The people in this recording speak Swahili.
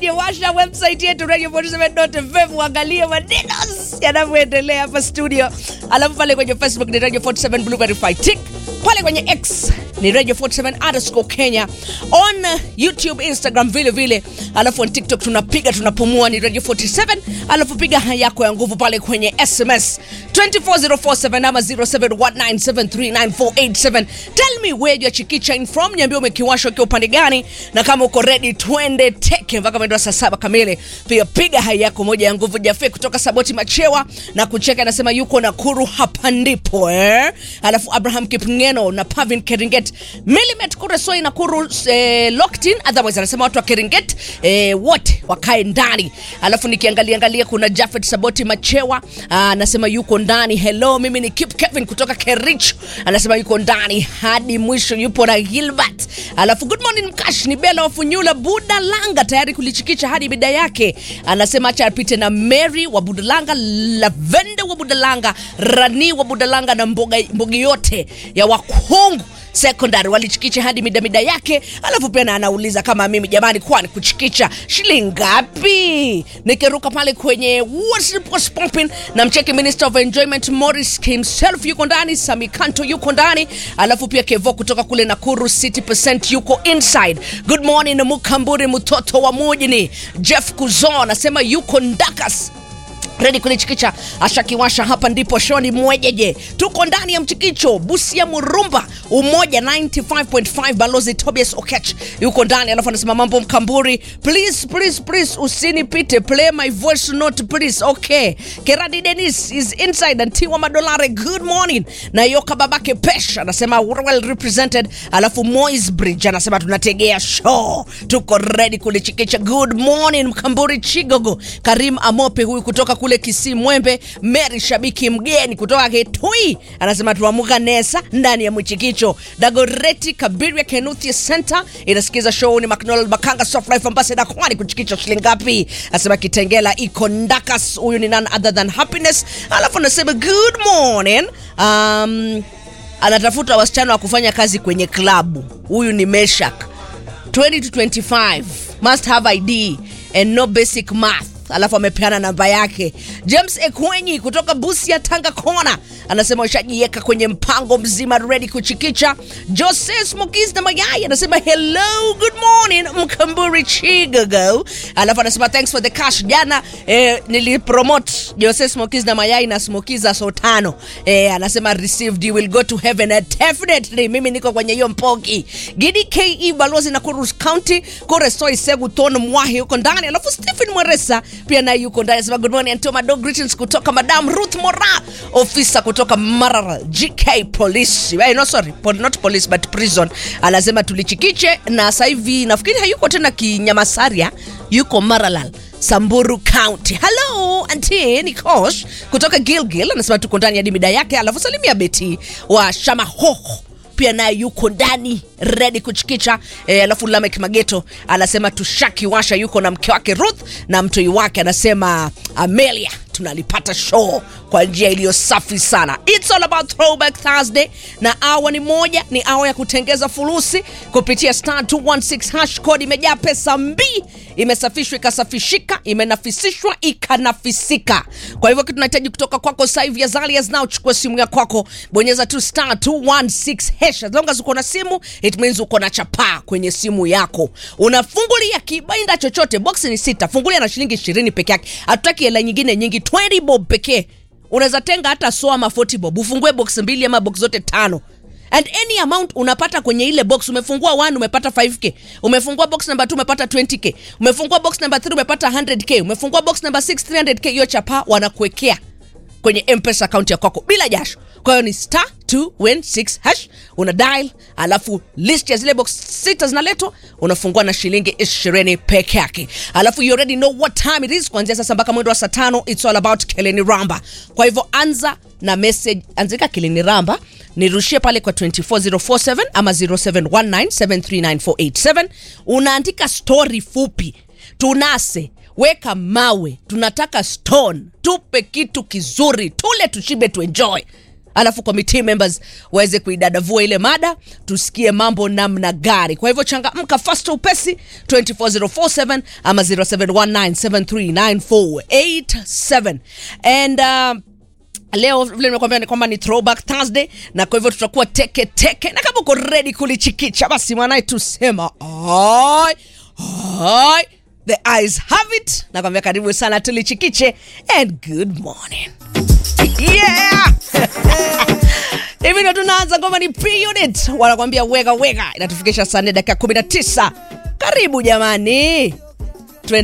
radio washa website yetu radio47.fm uangalie maneno yanavyoendelea hapa studio alafu pale kwenye facebook ni radio 47 blue verified tick pale kwenye x ni radio 47 underscore kenya on uh, youtube instagram vile vile alafu on tiktok tunapiga tunapumua ni radio 47 alafu piga haya yako ya nguvu pale kwenye sms 24047 ama 0719739487 tell me where you're chikicha in from niambia umekiwasha ukiwa upande gani na kama uko ready twende teke mpaka mwendo wa saa saba kamili pia piga hai yako moja ya nguvu jafe kutoka saboti machewa na kucheka anasema yuko nakuru hapa ndipo eh? alafu abraham kipngeno na pavin keringet milimet kuresoi nakuru eh, locked otherwise anasema watu wa keringet eh, wote wakae ndani alafu nikiangalia angalia kuna jafet saboti machewa ah, anasema yuko ndani hello mimi ni kip kevin kutoka kerich anasema yuko ndani hadi mwisho yupo na gilbert alafu good morning mkash ni bela wafunyula budalanga tayari kulichikicha hadi bida yake anasema acha apite na mary wa budalanga lavende wa budalanga rani wa budalanga na mboga, mbogi yote ya wakungu secondary walichikicha hadi midamida yake alafu pia na anauliza kama mimi jamani kwani kuchikicha shilingi ngapi nikiruka pale kwenye What's- What's Poppin' na mcheki minister of enjoyment morris himself yuko ndani samikanto yuko ndani alafu pia kevo kutoka kule nakuru city percent yuko inside good morning mukamburi mtoto wa mujini jeff kuzo anasema yuko ndakas redi kulichikicha ashakiwasha hapa ndipo shoni mwejeje tuko ndani ya mchikicho busia murumba umoja 95.5 balozi tobias okech yuko ndani alafu anasema mambo mkamburi please please please usinipite play my voice note please okay keradi denis is inside antiwa madolare good morning na yoka babake pesh anasema well represented alafu mois bridge anasema tunategea show tuko redi kulichikicha good morning mkamburi chigogo karim amope huyu kutoka kule kisii mwembe mary shabiki mgeni kutoka kitui anasema tuamuka nesa ndani ya mwichikicho dagoreti kabiria kenuthi center inasikiza show ni mcdonald makanga soft life ambassador kwani kuchikicha shilingi ngapi anasema kitengela iko ndakas huyu ni none other than happiness alafu anasema good morning um, anatafuta wasichana wa kufanya kazi kwenye klabu huyu ni meshak 20 to 25 must have id and no basic math alafu amepeana namba yake james ekwenyi kutoka busia tanga kona anasema ushajiweka kwenye mpango mzima ready kuchikicha jose smokis na mayai anasema hello good morning mkamburi chigogo alafu anasema thanks for the cash jana eh, nilipromote jose smokis na mayai na smokiza so tano eh, anasema received you will go to heaven and definitely mimi niko kwenye hiyo mpoki gidi ke balozi na kurus county koresoi segu ton mwahi yuko ndani alafu stephen mweresa pia naye yuko ndani anasema good morning antoma dog greetings kutoka madam ruth mora ofisa kutoka marara gk police eh, no sorry po- not police but prison anasema tulichikiche na sasa hivi nafikiri hayuko tena kinyamasaria yuko maralal samburu county hello anti ni kosh kutoka gilgil anasema tuko ndani ya dimida yake alafu salimia beti wa shamahoho pia naye yuko ndani redi kuchikicha e, alafu lamek mageto anasema tushakiwasha yuko na mke wake ruth na mtoi wake anasema amelia tunalipata show kwa njia iliyo safi sana its all about throwback thursday na awa ni moja ni awa ya kutengeza fulusi kupitia star 216 hash code imejaa pesa mbii imesafishwa ikasafishika imenafisishwa ikanafisika kwa hivyo kitu tunahitaji kutoka kwako sasa hivi azali as now chukua simu ya kwako bonyeza tu star 216 hash as long as uko na simu it means uko na chapaa kwenye simu yako unafungulia kibainda chochote box ni sita fungulia na shilingi ishirini peke yake hatutaki hela nyingine nyingi 20 bob pekee unaweza tenga hata so ama 40 bob ufungue box mbili ama box zote tano and any amount unapata kwenye ile box umefungua 1 umepata 5k umefungua box number 2 umepata 20k umefungua box number 3 umepata 100k umefungua box number 6 300k hiyo chapa wanakuwekea kwenye mpesa akaunti ya kwako bila jasho kwa hiyo ni star 216 hash una dial alafu list ya zile box sita zinaletwa unafungua na shilingi 20 peke yake alafu you already know what time it is kuanzia sasa mpaka mwendo wa saa tano it's all about keleni ramba kwa hivyo anza na message anzika keleni ramba nirushie pale kwa 24047 ama 0719739487 unaandika story fupi tunase weka mawe tunataka stone tupe kitu kizuri tule tushibe tuenjoy alafu committee members waweze kuidadavua ile mada tusikie mambo namna gani kwa hivyo changamka fast upesi 24047 ama 0719739487 and uh, leo vile nimekwambia ni kwamba ni throwback thursday na kwa hivyo tutakuwa teke teke na kama uko ready kulichikicha basi mwanae tusema oi oi the eyes have it nakwambia karibu sana tulichikiche and good morning yeah hivi ndo tunaanza ngoma ni p-unit wanakwambia wega wega inatufikisha saa nne dakika 19 karibu jamani